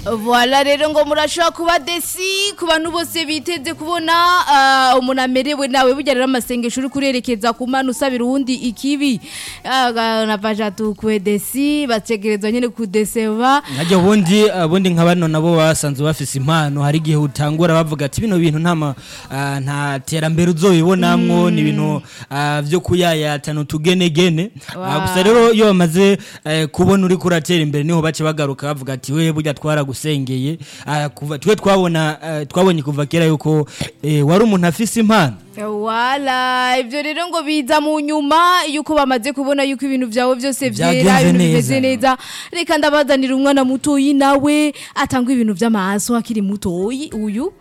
Voilà rero ngo murashobora kuba desi ku bantu bose biteze kubona ah, umuntu amerewe nawe burya rero amasengesho uri kurerekeza ku mana usabira uwundi ikibi Ah, navaja tukwe desi bategerezwa nyene kudeseva nkajya ubundi ubundi nka bano nabo basanzwe bafise impano hari igihe utangura bavuga ati bino bintu nta ma- ah, nta terambere uzobibonamwo ni ibintu ah, vyo kuyayatana utugenegene Ah, Wow. gusa rero iyo bamaze eh, kubona uri kuratera imbere niho bace bagaruka bavuga ati we burya twaragusengeye Ah, kuva twe twabona ah, twabonye kuva kera yuko eh, wari umuntu afise impano wala ibyo rero ngo biza mu nyuma yuko bamaze kubona yuko ibintu byawe byose Byagenze byera ibintu neza. bimeze neza reka ndabazanira umwana mutoyi nawe atanga ibintu by'amaso akiri mutoyi uyu